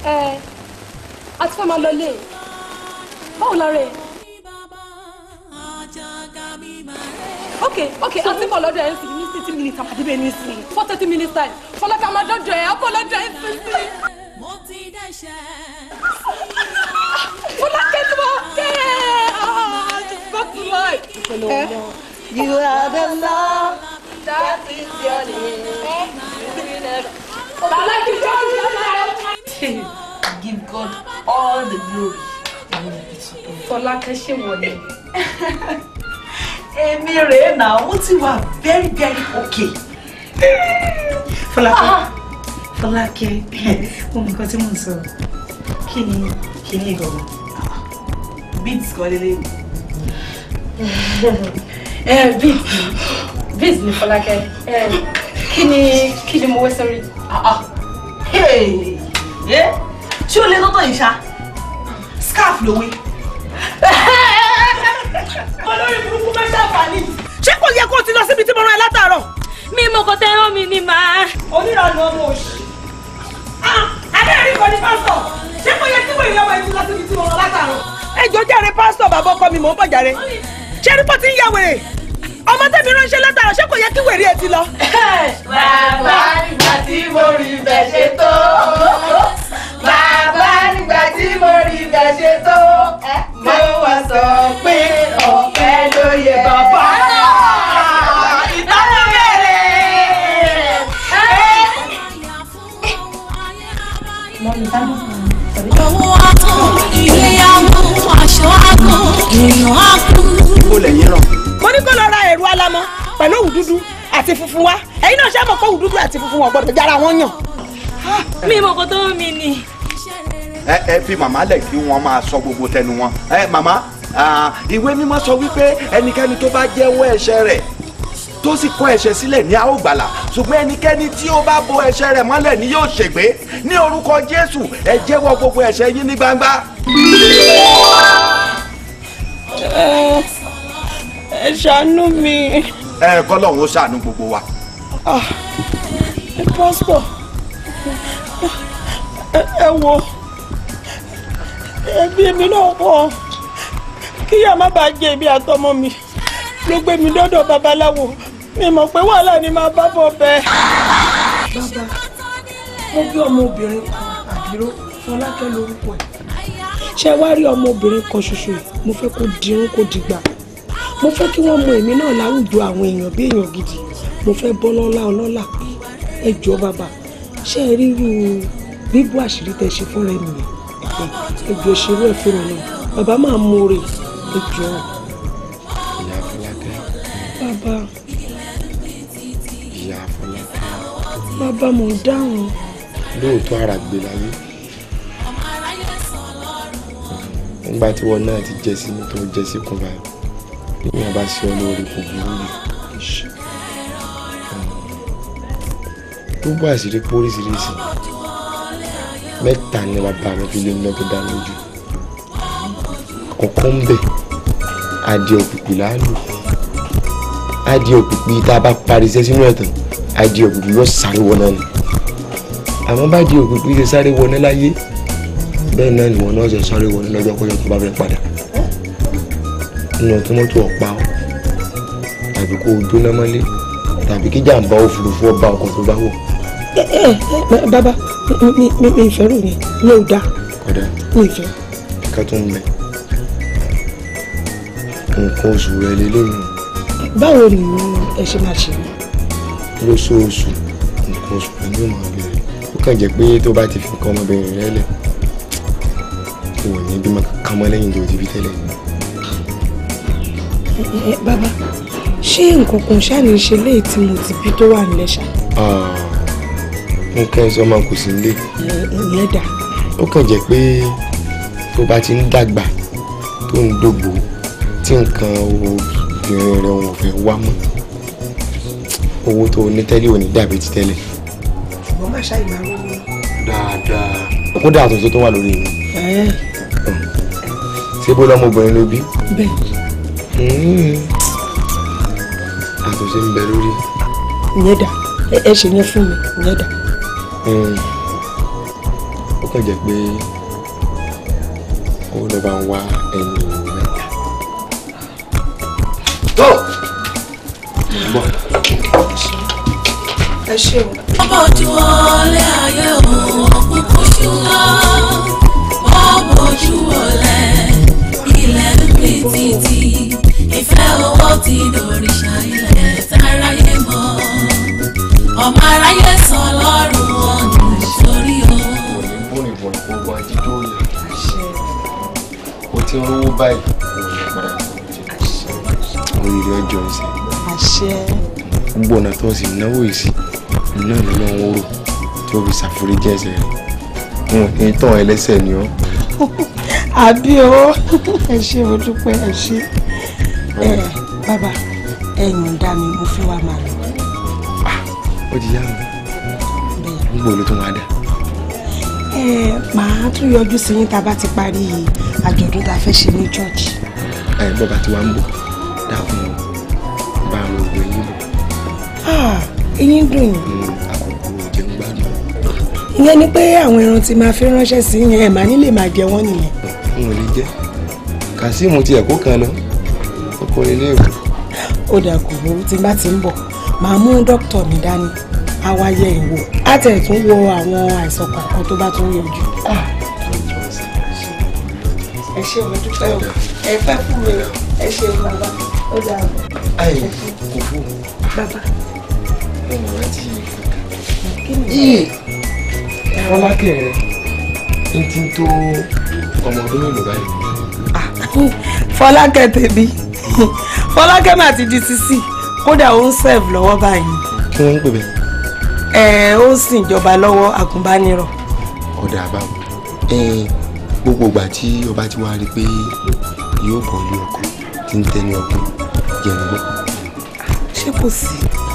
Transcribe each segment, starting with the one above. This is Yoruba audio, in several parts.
ẹ a ti fẹ́ máa lọ lé báwo la rẹ̀ ok ok a ti bọ̀ lọ́dọ̀ ẹ̀ ń sìn ní thirty minutes àpàdé bẹ́ẹ̀ ní sìn four thirty minutes time fọlọ́kà máa dọ́dọ̀ ẹ̀ ọkọ̀ lọ́dọ̀ ẹ̀ ń sìn sí. fọlọ́kẹ́ tí wọ́n kẹ́ ẹ̀ ah just back to life. You are the love that is your name. Fọlọ́kẹ́ tí wọ́n Give God all the glory. Fọlákẹ́ ṣe wọlé. Èmi rèé náà, mo ti wà very very okay. Fọlákẹ́, Fọlákẹ́, mo mọ nǹkan tí mò ń sọ. Kí ni kí ni ìgbọ̀ngàn? Beats kọ́ lélẹ̀. ẹ bíìs bíìs ni Fọlákẹ́ ẹ kí ni kí ni mo wé sórí. Hey! Eh? Ṣé o lè lọ́tọ̀ yìí ṣá? Scarf ló wé. Olórí burúkú máa ṣàǹfààní. Ṣé kò yẹ kó o ti lọ síbi tí mo rán ẹ látàárọ̀? mi mọ kò tẹ́ràn mi ni màá. Onírànú ọmọ òṣì. Adéyẹ̀rí kan ní pásítọ̀. Ṣé kò yẹ kí wọ́n ìyá ọmọ yìí ti lọ síbi tí mo rán látàárọ̀? Ẹ jọ jàre pásítọ̀ bàbá ọkọ mi mò ń bọ̀ jàre. Ṣé rí pọ́ ti ń ya wèrè? Ọmọ tẹ̀mí ránṣẹ́ látàárọ̀ ṣé kò yẹ kí wèrè ẹ ti lọ? Bàbá nígbà tí mo rí ibẹ̀ ṣe tó. Bàbá nígbà tí mo rí ibẹ̀ ṣe tó. Mo wá sọ pé ọ̀fẹ́ ló yẹ bàbá. Ìtọ́jú bẹ̀rẹ̀. owó àtún ìgbéyàwó aṣọ àgọ́ èèyàn á kú. ó lẹ́yìn ràn. mo ní kó lọ ra ẹ̀rù alamọ pẹ̀lú òwú dúdú àti funfun wá ẹ̀yin náà ṣe mọ̀ pé òwú dúdú àti funfun wọn gbọ́dọ̀ jára wọn yàn. mi mọ kò tẹ́ràn mi ni. ẹ ẹ fi màmá lẹ̀ kí wọ́n máa sọ gbogbo tẹnu wọn. ẹ màmá ah, ìwé mímọ́ sọ wípé ẹnikẹ́ni tó bá jẹ́wọ́ ẹ̀ṣẹ̀ rẹ̀ tó sì kọ̀ ẹ̀ṣẹ̀ sílẹ̀ ní a ó gbàlà ṣùgbọ́n ẹnikẹ́ni tí ó bá bo ẹ̀ṣẹ̀ rẹ̀ mọ́lẹ̀ ni yóò ṣègbé ní orúkọ Jésù ẹ jẹ́wọ́ gbogbo ẹ̀ṣẹ̀ yín ní gbangba. ẹ ṣàánú mi ẹ kọ́lọ́hún ó ṣàánú gbogbo wa. ẹ pásítọ̀ ẹ wo ẹbí mi náà pọ̀ kíyà má bàa jẹ èmi àtọmọ mi ló gbé mi dọ́dọ̀ babaláwo mi mọ̀ pé wàhálà ni màá bá bọ̀ bẹ́ẹ̀. bàbá mo bí ọmọbìnrin kan àbíró fọlákẹ́ lórúkọ ẹ̀ ṣé wàá rí ọmọbìnrin kan ṣoṣo yìí mo fẹ́ kó dirun kó dìgbà mo fẹ́ kí wọ́n mọ èmi náà láwùjọ àwọn èèyàn bí èèyàn gidi mo fẹ́ bọ́ lọ́lá ọlọ́lá pé ẹ jọ bàbá ṣé ẹ ríru bíbú àṣírí tẹ ṣe fúnra ẹ nìyẹn ẹ jọ ṣerú ẹ fún mi náà bàbá máa mú oore ẹ jọ ìyá Fọlákẹ́ bàbá ìyá Fọlákẹ́ bàbá mo dáhùn lóòótọ́ ara gbé láyé nígbà tí wọn náà ti jẹ sí ní tó jẹ sí kùn báyìí níyàn bá ṣe ọ lórí kò burú yìí gbogbo àṣírí pé oríṣiríṣi mẹ́ta ni bàbá mi fi lé nínú tó dá lójú àkọ́kọ́ ń bẹ̀ adìẹ òpìpì láàlú adìẹ òpìpì tá a bá parí iṣẹ́ sínú ẹ̀tàn adìẹ òpìpì yóò sáré wọ náà ni àmọ́ bá adìẹ òpìpì ṣe sáré wọ náà láyé bẹ́ẹ̀ náà ni wọn náà ṣe sáré wọ náà lọ́jọ́ kọjọ́ tó bá fẹ́ padà nínú tí mọ́tò ọ̀pá ọ tàbí kó o jóná mọ́lé tàbí kí jàǹbá òfurufú ọba ọkọ̀ tó bá wọ̀ ẹ ẹ ẹ bàbá mi mi mi ìfẹ́ rò ní mi ò dá kódà mi ìfẹ́ kíkà tó ń bẹ nǹkan oṣù rẹ lélẹ́yìn báwo ni ẹ ṣe máa ṣe lóṣooṣù nǹkan oṣù rẹ yóò máa bẹ̀rẹ̀ ó kàn jẹ́ pé tó bá ti fi nǹkan ọmọbìnrin rẹ lẹ̀ kò ní bímọ kankan mọ́ lẹ́yìn tó ti fi tẹ́lẹ̀ ẹ bàbá ṣé nǹkan kan ṣáà ní ṣe léyìí tí mo ti bí tó wà nílẹ̀ ṣá Ah, nǹkan ẹ̀sọ́ máa kò sí nílé ẹ ìyẹn dà ó kàn jẹ́ pé tó bá ti ń dàgbà tó ń dògbò tí nǹkan obìnrin rẹ̀ wọn ò fẹ́ wá mọ́ owó tó ní tẹ́lẹ̀ ò ní dàbí ti tẹ́lẹ̀ ṣùgbọ́n má ṣáà ìgbà wo ni. dáadáa kódà àtúnṣe tó wà lórí mi ẹ ṣé bó lọ́mọbìnrin ló bí bẹ́ẹ̀ Mm. àtúnṣe ń bẹ lórí ìyẹn dà ẹ ẹ ṣe yẹn fún mi ìyẹn dà Mm. ó kàn jẹ́ pé ó lọ bá ń wá ẹni mẹ́ta. tó bọ́ ẹ ṣe o. ọmọ ojú ọlẹ́ ayé òun òkùnkùn ṣúná ọmọ ojú ọlẹ́ ilẹ̀ ń pè títí ìfẹ́ owó ti dòrìṣà ilẹ̀ táráyé mọ́ ọmọ aráyé sọ lọ́rùn ọ̀nà sórí o. bóni bọ̀ gbogbo àjíjó yẹ o ti ń rówó báyìí o lè padà oríire ọjọ́ ìsìn àṣẹ. gbogbo ọ̀nà tó sì náwó yìí sí iná ni wọ́n ń rò tí ó fi ṣàforíjì ẹ̀ṣẹ̀ rẹ̀ wọn kì í tàn ẹlẹ́ṣẹ̀ ni ọ́ àbí o ẹ ṣe mo dúpẹ́ ẹ ṣe. ẹ bàbá ẹ̀yìn ń dá mi mo fi wá máa lọ. ó ti yá mi bẹ́ẹ̀ gbogbo ló tún wá dà ẹ màá tún yọjú sí yín tá a bá ti parí àjọ̀dún tá a fẹ́ ṣe ní church. ẹ bọ́ba tí wàá ń bọ̀ dákun bá àwọn ògbó yín bọ̀ Ah, eyín dùn yín. ní àkókò jẹun gbádùn ìyẹn ni pé àwọn ẹran tí máa fi ránṣẹ́ sí yẹn ẹ̀ máa nílé máa jẹ wọ́n nìyẹn. n ò lè jẹ́ Kazeem ti ẹ̀kọ́ kan lọ ọkùnrin ilé ìwé ó dà kò burú tí n bá ti ń bọ̀ màá mú dókítà mi dání á wá yẹ ìwò á tẹ̀ tún wo àwọn àìsàn kọ̀ọ̀kan tó bá tún yọjú. ẹ ṣe mo dúpẹ́ o ẹ fẹ́ fún mi ẹ ṣe bàbá ó dà bọ̀. ayé kò fún bàbá ọmọ rẹ ti kí ni yìí fọlákẹ́ rẹ ń ti tó ọmọ ọdún mélòó báyìí fọlákẹ́ tèmi fọlákẹ́ mà ti di sisi kódà ó ń serve lọ́wọ́ báyìí kí wọ́n ń pè bẹ́ẹ̀ ẹ ó ń sìn ìjọba lọ́wọ́ àgùnbánirọ̀ ọ̀dà àbáwọ̀ ẹ̀ẹ́n gbogbo ìgbà tí ọba ti wá rí i pé yóò bọ̀ ní ọkọ̀ tí ń tẹ́ni ọkọ̀ jẹ́ ń gbọ́. ṣé kò sí.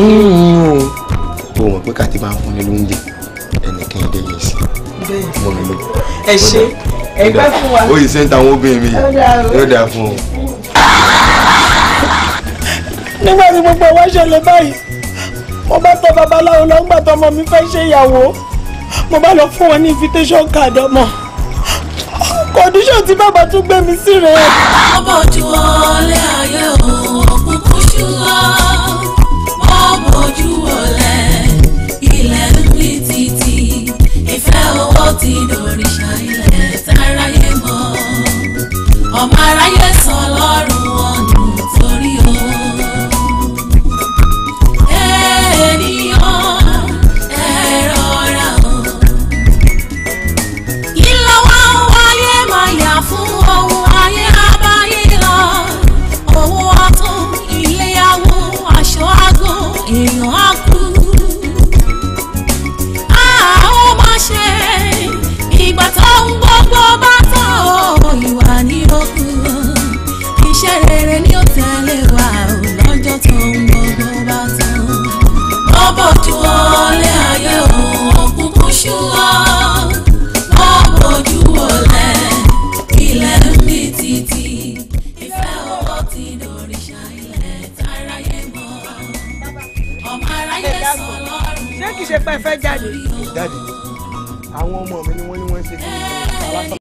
o mọ̀ pé kàtí máa ń fún ni lóúnjẹ ẹnìkan ẹ̀dẹ́ yẹn sí bẹ́ẹ̀ mọ́ mi lọ. ẹ ṣe ẹ pẹ́ fún wa. ó yìí sẹ́ńtà àwọn obìnrin mi Ó dáa o. yóò dáa fún ọ. nígbà tí gbogbo ẹ̀ wá ṣẹlẹ̀ báyìí mo bá tọ babaláwo lọ ńgbà tọmọ mi fẹ́ ṣe ìyàwó mo bá lọ fún wọn ní invitation card ọmọ condition tí bàbá tún gbé mi sí rèé. ọmọ ojú ọlẹ́ ayé òun òkùnkùn ṣúná ọmọ ojú ọlẹ́ ilẹ̀ ń pè títí ìfẹ́ owó ti dòrìṣà ilẹ̀ táráyé mọ́ ọmọ aráyé sọ lọ́rùn ọ̀nà torí o. ènìyàn ẹ rọra o ìlọ wa ń wáyé máa yà fún ohun ayé abáyé lọ owó ọtún iléyàwó aṣọ àgọ èèyàn á kú. a ó máa ṣe ìgbà tó ń gbogbo bá tán o ìwà ní òkú iṣẹ́ rere ni ó tẹ̀lé wa o lọ́jọ́ tó ń gbogbo bá tán. bọ́bọ̀ ju ọlẹ́ ayé òun òkùnkùn ṣúwọ́ ọmọ ojú ọlẹ ilẹ̀ ń bí títí ìfẹ́ owó ti dòrìṣà ilẹ̀ táráyé mọ́ ọmọ aráyé sọ lọ́rùn ṣé kìí ṣe pé ẹ fẹ́ jáde. jáde àwọn ọmọ mi ni wọ́n ní wọ́n ń ṣe kí ni